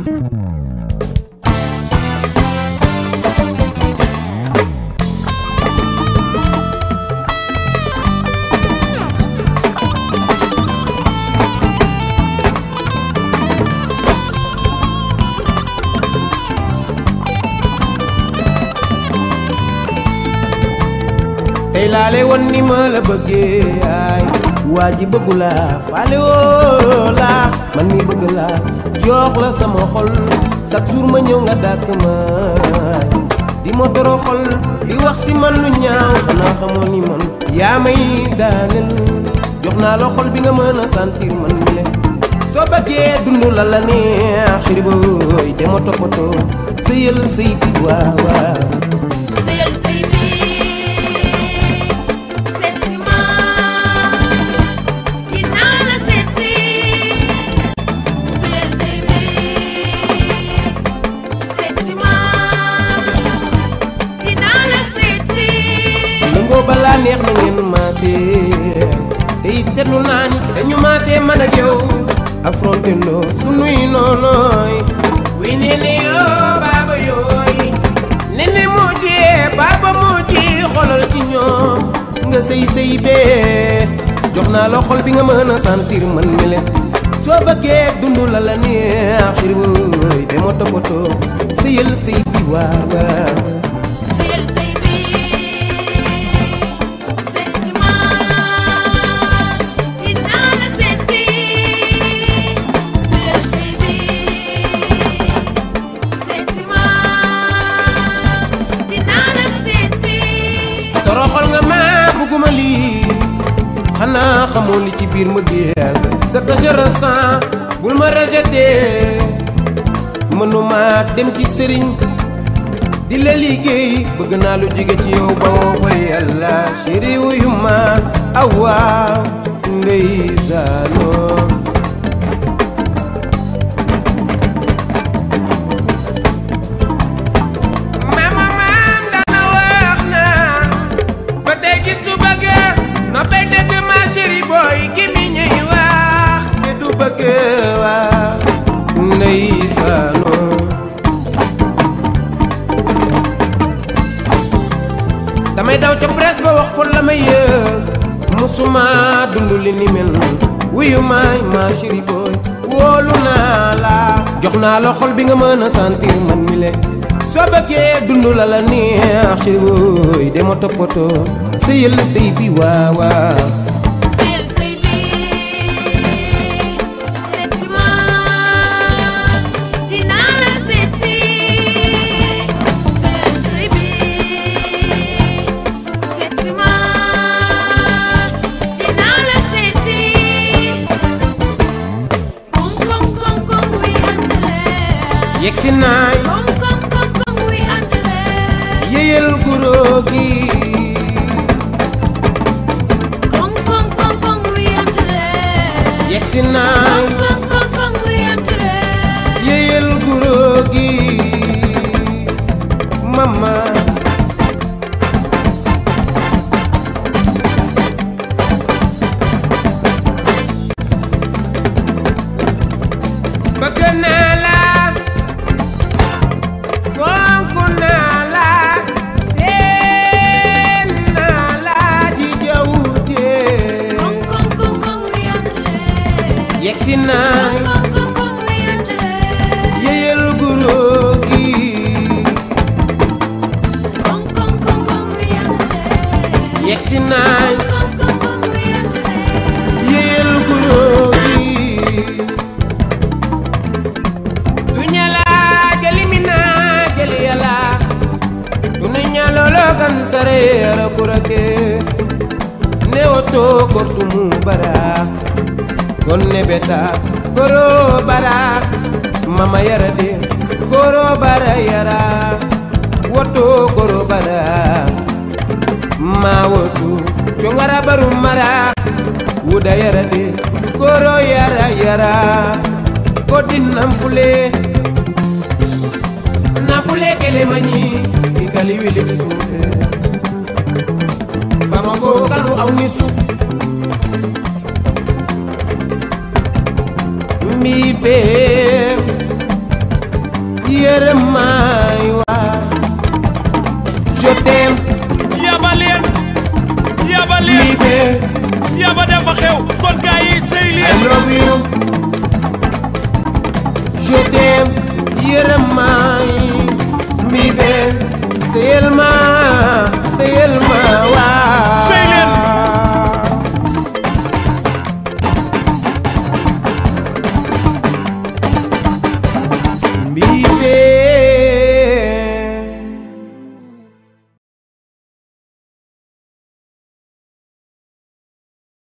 tey laale woon ni ma la bëggee ay waa ji bëggu la faale woo la man mi bëgg la jox la sama xol chaque jour ma ñëw nga dàkk ma di ma toro xol di wax si man lu ñaaw xanaa xamoo ni man yaa may daaneel jox naa la xol bi nga mën a sentir man mi le soo bëggee dund la la neex chéri booy te ma toppatoo sëyal sëy bi waaw waaw Seyal sey bi seet si ma dinaa la seet si Seyal sey bi seet si ma dinaa la seet si nangoo balaa neex na ngeen maasee te it seetlu naa ni dañu maasee man ak yow affronté ndoo sunuy noonooy wi nee ne yoo baaba yooy nene moo jee baaba moo ji xolal ci ñoom nga sëy sëy bee jox naa la xol bi nga mën a sentir man mi leen soo bëggee dund la la neex xir booy te moo toppatoo sëyal sëy bi waaw waaw Seyal sey bi seet si ma dinaa la seet si Seyal sey bi seet si ma dinaa la seet si toroxal nga ma bëgguma lii xanaa xamoo li ci biir ma géel ce que je ressens bul ma rejeté mënuma dem ci sëriñ di la liggéey bëgg naa lu jóge ci yow ba woo fa yàlla chéri wuyu ma awaaw ndeysaanoo mama maam dana wax na ba tey gis du bëgg noppay dëgg ma chéri boy gi mi ñuy wax te du bëgg wax ndeysaanoo damay daw ca presse ba wax fa la may yëg musuma dund li ni mel wuyu maay ma chéri boy wóolu naa la jox naa la xol bi nga mën a sentir man mi le soo bëggee dund la la neex chéri boy dama toppatoo sëyal sëy bi waaw waaw Seyal sey bi seet si ma dinaa la seet si Seyal sey bi seet si ma dinaa la seet si Kom kom kom kom wi antale yegg si naay Kom kom kom kom wi antale yéyal guro gi Kom kom kom kom wi antale yegg si naay Kom kom kom kom wi antale yéyal guro gi mama bëgg naa la fonk naa la seen naa la ci jaww jee Kom kom kom kom wi antale yegg si naay Kom kom kom wi antale yéyal guro gi Kom kom kom kom wi antale yegg si naay Kom kom kom wi antale yéyal guro gi du ñala jali mi naa jali yàlla du nu ñalolo kan sare yara kurake ne oto kortumu bara gonne beta koro bara mama yara de koro bara yara woto koro bara ma wotu congara baru mara wuda yara de koro yara yara ko dinnam fule na fule kele mañi i kali wili di suufe bamako kanu aw ni su mi fe yërëm ma